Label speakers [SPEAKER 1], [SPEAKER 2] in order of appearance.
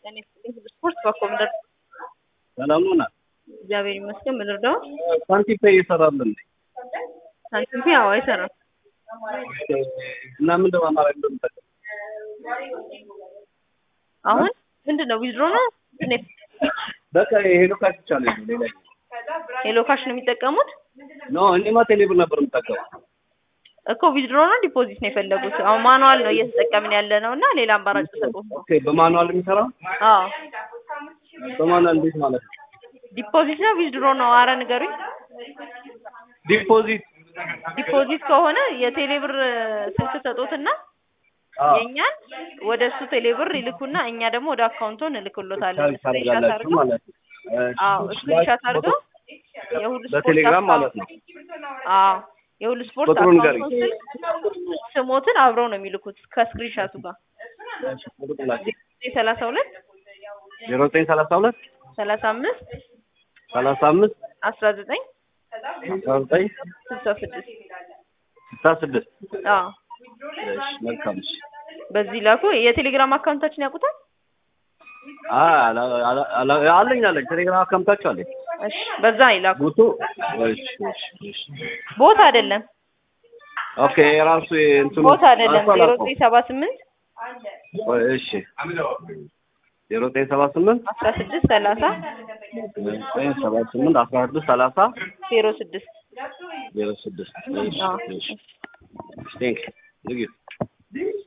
[SPEAKER 1] ጤና ይስጥልኝ። ስፖርት በኮምደር
[SPEAKER 2] ሰላም ነው ናት።
[SPEAKER 1] እግዚአብሔር ይመስገን። ምን ልርዳው?
[SPEAKER 2] ሳንቲም ፔይ ይሰራል እንዴ?
[SPEAKER 1] ሳንቲም ፔ አዎ አይሰራም።
[SPEAKER 2] እና ምን ለማማራጭ እንደምጠቀም
[SPEAKER 1] አሁን ምንድን ነው ዊዝድሮ ነው ኔት
[SPEAKER 2] በቃ የሄሎ ካሽ ብቻ ነው ያለው፣ ሌላ
[SPEAKER 1] ሄሎ ካሽ ነው የሚጠቀሙት
[SPEAKER 2] ኖ እኔማ ቴሌብር ነበር የምጠቀመው።
[SPEAKER 1] እኮ ዊዝድሮ ነው ዲፖዚት ነው የፈለጉት? አሁን ማኑዋል ነው እየተጠቀምን ያለ ነው እና ሌላ አማራጭ ተሰጡት ነው።
[SPEAKER 2] ኦኬ በማኑዋል የሚሰራው
[SPEAKER 1] አዎ
[SPEAKER 2] በማኑዋል እንዴት ማለት ነው?
[SPEAKER 1] ዲፖዚት ነው ዊዝድሮ ነው? አረ ንገሩኝ።
[SPEAKER 2] ዲፖዚት
[SPEAKER 1] ዲፖዚት ከሆነ የቴሌብር ስልክ ሰጡትና
[SPEAKER 2] አዎ
[SPEAKER 1] የእኛን ወደ እሱ ቴሌብር ይልኩና እኛ ደግሞ ወደ አካውንቶ እንልክሎታለን።
[SPEAKER 2] ቻርጅ
[SPEAKER 1] ስክሪንሻት
[SPEAKER 2] ታደርጋላችሁ
[SPEAKER 1] አድርገው
[SPEAKER 2] ማለት ነው። እሺ፣
[SPEAKER 1] አዎ
[SPEAKER 2] እሺ።
[SPEAKER 1] ስክሪንሻት አድርገው የሁሉ ስፖርት
[SPEAKER 2] በቴሌግራም ማለት ነው።
[SPEAKER 1] አዎ የሁሉ ስፖርት
[SPEAKER 2] ቁጥሩን
[SPEAKER 1] አካውንቱን
[SPEAKER 2] ንገረኝ።
[SPEAKER 1] ስልክ ስሞትን አብረው ነው የሚልኩት ከስክሪንሻቱ ጋር
[SPEAKER 2] እሺ፣ ቁጥር ላኪ።
[SPEAKER 1] ሰላሳ ሁለት
[SPEAKER 2] ዜሮ ዘጠኝ ሰላሳ ሁለት
[SPEAKER 1] ሰላሳ አምስት
[SPEAKER 2] ሰላሳ አምስት
[SPEAKER 1] አስራ ዘጠኝ
[SPEAKER 2] አስራ ዘጠኝ
[SPEAKER 1] ስልሳ ስድስት
[SPEAKER 2] ስልሳ ስድስት
[SPEAKER 1] አዎ
[SPEAKER 2] እሺ፣ መልካም እሺ።
[SPEAKER 1] በዚህ ላኩ። የቴሌግራም አካውንታችን ያውቁታል?
[SPEAKER 2] አይ አላ- አላ- አላ- አለኝ አለኝ ቴሌግራም አካውንታችሁ አለኝ።
[SPEAKER 1] እሺ በዛ ይላኩ።
[SPEAKER 2] ቦቱ እሺ፣ እሺ፣ እሺ።
[SPEAKER 1] ቦታ አይደለም
[SPEAKER 2] ኦኬ የራሱ እንትኑ
[SPEAKER 1] ቦታ አይደለም።
[SPEAKER 2] አልፎ
[SPEAKER 1] ዜሮ
[SPEAKER 2] አላልኩም።
[SPEAKER 1] ዘጠኝ ሰባ ስምንት
[SPEAKER 2] ቆይ፣ እሺ ዜሮ ዘጠኝ ሰባ ስምንት
[SPEAKER 1] አስራ ስድስት ሰላሳ
[SPEAKER 2] ዘጠኝ ሰባ ስምንት አስራ ስድስት ሰላሳ
[SPEAKER 1] ዜሮ ስድስት
[SPEAKER 2] ዜሮ ስድስት እሺ፣
[SPEAKER 1] አዎ
[SPEAKER 2] እሺ። ቴንክ ዩ